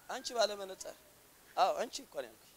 አንቺ ባለ መነጽር አዎ አንቺ እኮ ነው ያልኩሽ።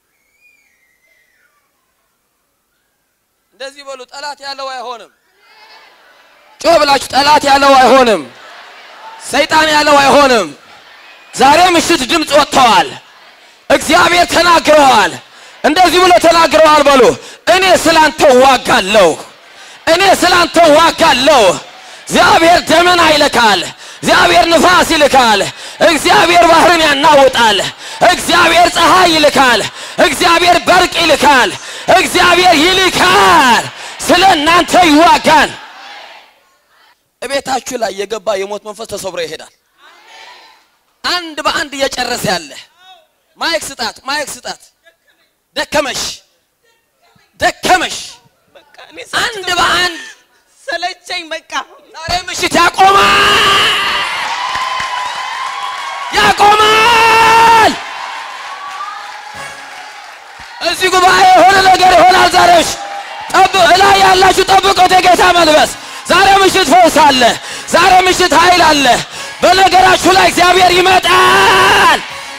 እንደዚህ በሉ። ጠላት ያለው አይሆንም። ጮህ ብላችሁ ጠላት ያለው አይሆንም። ሰይጣን ያለው አይሆንም። ዛሬ ምሽት ድምፅ ወጥተዋል። እግዚአብሔር ተናግረዋል። እንደዚህ ብሎ ተናግረዋል። በሉ እኔ ስላንተ ዋጋለሁ፣ እኔ ስላንተ ዋጋለሁ። እግዚአብሔር ደመና ይልካል። እግዚአብሔር ንፋስ ይልካል። እግዚአብሔር ባህርን ያናውጣል። እግዚአብሔር ፀሐይ ይልካል። እግዚአብሔር በርቅ ይልካል። እግዚአብሔር ይልካል። ስለ እናንተ ይዋጋል። እቤታችሁ ላይ የገባ የሞት መንፈስ ተሰብሮ ይሄዳል። አንድ በአንድ እየጨረሰ ያለ ማይክ ስጣት፣ ማይክ ስጣት። ደከመሽ፣ ደከመሽ። በቃ እኔ አንድ በአንድ ሰለቸኝ። በቃ ዛሬ ምሽት ያቆማል፣ ያቆማል። እዚህ ጉባኤ የሆነ ነገር ይሆናል። ዛሬሽ ጠብ እላይ ያላችሁ ጠብቆት የጌታ መልበስ። ዛሬ ምሽት ፈውስ አለ። ዛሬ ምሽት ኃይል አለ። በነገራችሁ ላይ እግዚአብሔር ይመጣል።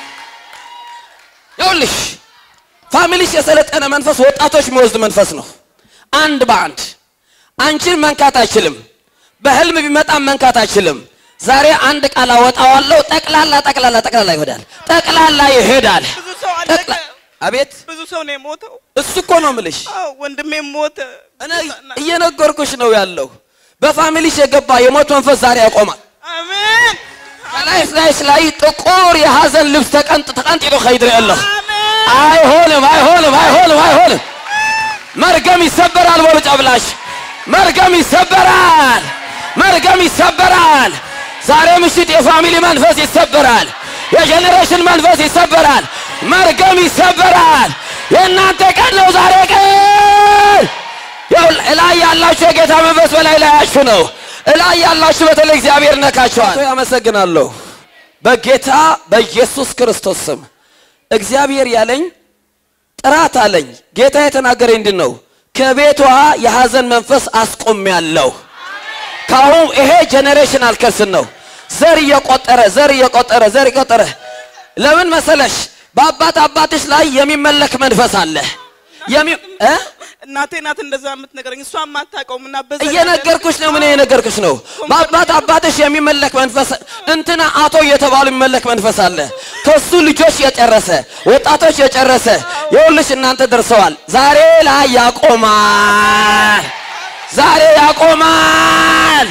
ይኸውልሽ ፋሚሊሽ የሰለጠነ መንፈስ ወጣቶች የሚወስድ መንፈስ ነው። አንድ በአንድ አንቺን መንካት አይችልም። በህልም ቢመጣም መንካት አይችልም። ዛሬ አንድ ቃል አወጣዋለሁ። ጠቅላላ ጠቅላላ ጠቅላላ ይሄዳል። ጠቅላላ ይሄዳል። ብዙ ሰው አለቀ። ጠቅላ- አቤት ብዙ ሰው ነው የሞተው። እሱ እኮ ነው ምልሽ። አዎ ወንድሜም ሞተ። እኔ እየነገርኩሽ ነው ያለው። በፋሚሊሽ የገባ የሞት መንፈስ ዛሬ ያቆማል። አሜን ከላይ ላይሽ ላይ ጥቁር የሐዘን ልብስ ተቀንጥ ተቀንጥሎ ከይድር ያለሁ አሜን አይሆንም፣ አይሆንም፣ አይሆንም፣ አይሆንም። መርገም ይሰበራል። በሉ ጨብላሽ መርገም ይሰበራል። መርገም ይሰበራል። ዛሬ ምሽት የፋሚሊ መንፈስ ይሰበራል። የጄኔሬሽን መንፈስ ይሰበራል። መርገም ይሰበራል። የእናንተ ቀን ነው ዛሬ ቀን። ያው እላይ ያላችሁ የጌታ መንፈስ በላይ ላያችሁ ነው። እላይ ያላችሁ በተለይ እግዚአብሔር ነካችኋል። ያመሰግናለሁ በጌታ በኢየሱስ ክርስቶስ ስም እግዚአብሔር ያለኝ ጥራት አለኝ። ጌታ የተናገረኝ ምንድን ነው? ከቤቷ የሐዘን መንፈስ አስቆሚያለሁ። ካሁን ይሄ ጄኔሬሽናል ከርስን ነው። ዘር እየቆጠረ ዘር እየቆጠረ ዘር እየቆጠረ ለምን መሰለሽ? በአባት አባትሽ ላይ የሚመለክ መንፈስ አለ። የሚ እ እናቴ ናት እንደዛ የምትነገረኝ። እሷ የማታውቀውም እና በዛ እየነገርኩሽ ነው። ምን የነገርኩሽ ነው? በአባት አባትሽ የሚመለክ መንፈስ እንትና አቶ እየተባሉ የሚመለክ መንፈስ አለ። ከሱ ልጆች የጨረሰ ወጣቶች የጨረሰ የሁልሽ እናንተ ደርሰዋል። ዛሬ ላይ ያቆማል። ዛሬ ያቆማል።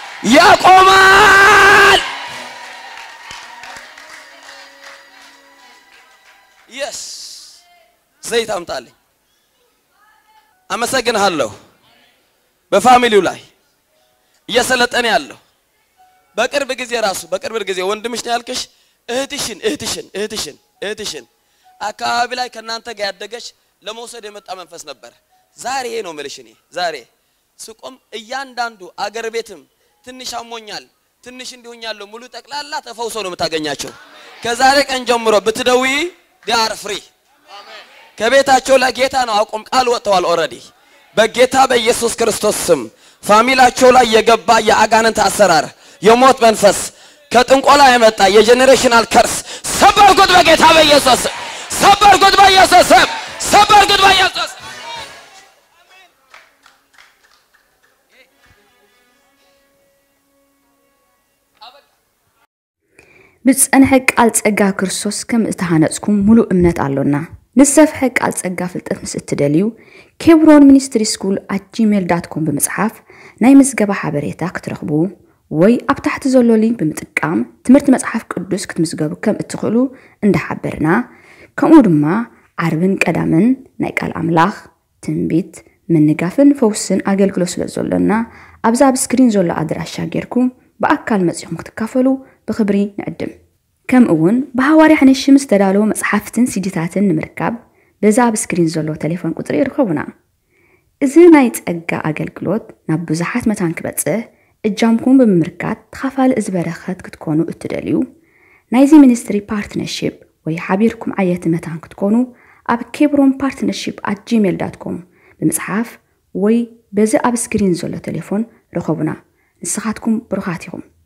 ያቆማል። የስ ዘይት አምጣልኝ። አመሰግንሃለሁ። በፋሚሊው ላይ እየሰለጠነ ያለው በቅርብ ጊዜ ራሱ በቅርብ ጊዜ ወንድምሽ ነው ያልክሽ እህትሽን እህትሽን እህትሽን እህትሽን አካባቢ ላይ ከእናንተ ጋር ያደገች ለመውሰድ የመጣ መንፈስ ነበር። ዛሬ ነው የምልሽ እኔ ዛሬ ስቆም እያንዳንዱ አገር ቤትም ትንሽ አሞኛል ትንሽ እንዲሆኛለሁ ሙሉ ጠቅላላ ተፈውሶ ነው የምታገኛቸው። ከዛሬ ቀን ጀምሮ ብትደውይ ዲያር ፍሪ ከቤታቸው ላይ ጌታ ነው አቁም ቃል ወጥተዋል። ኦልሬዲ በጌታ በኢየሱስ ክርስቶስ ስም ፋሚላቸው ላይ የገባ የአጋንንት አሰራር የሞት መንፈስ ከጥንቆላ የመጣ የጄኔሬሽናል ከርስ ሰበርኩት በጌታ በኢየሱስ ስም። ሰበርኩት በኢየሱስ ስም። ሰበርኩት በኢየሱስ ስም። ብዝጸንሐ ቃል ጸጋ ክርስቶስ ከም እተሃነጽኩም ሙሉእ እምነት ኣሎና ንዝሰፍሐ ቃል ጸጋ ፍልጠት ምስ እትደልዩ ኬብሮን ሚኒስትሪ ስኩል ኣት ጂሜል ዳት ኮም ብምጽሓፍ ናይ ምዝገባ ሓበሬታ ክትረኽቡ ወይ ኣብ ታሕቲ ዘሎ ሊንክ ብምጥቃም ትምህርቲ መጽሓፍ ቅዱስ ክትምዝገቡ ከም እትኽእሉ እንዳሓበርና ከምኡ ድማ ዓርብን ቀዳምን ናይ ቃል ኣምላኽ ትንቢት ምንጋፍን ፈውስን ኣገልግሎት ስለ ዘሎና ኣብዛ ኣብ ስክሪን ዘሎ ኣድራሻ ጌርኩም ብኣካል መጺኹም ክትካፈሉ ብክብሪ ንዕድም ከምኡ እውን ብሃዋርያ ሓነሽ ምስ ተዳለወ መፅሓፍትን ሲዲታትን ንምርካብ በዛ ኣብ ስክሪን ዘሎ ቴሌፎን ቁፅሪ ይርከቡና እዚ ናይ ፀጋ ኣገልግሎት ናብ ብዙሓት መታን ክበፅሕ እጃምኩም ብምምርካት ተኻፋሊ እዚ በረኸት ክትኮኑ እትደልዩ ናይዚ ሚኒስትሪ ፓርትነርሽፕ ወይ ሓቢርኩም ዓየቲ መታን ክትኮኑ ኣብ ኬብሮን ፓርትነርሽፕ ኣት ጂሜል ዳት ኮም ብምፅሓፍ ወይ በዚ ኣብ ስክሪን ዘሎ ቴሌፎን ረኸቡና ንስኻትኩም ብሩኻት ኢኹም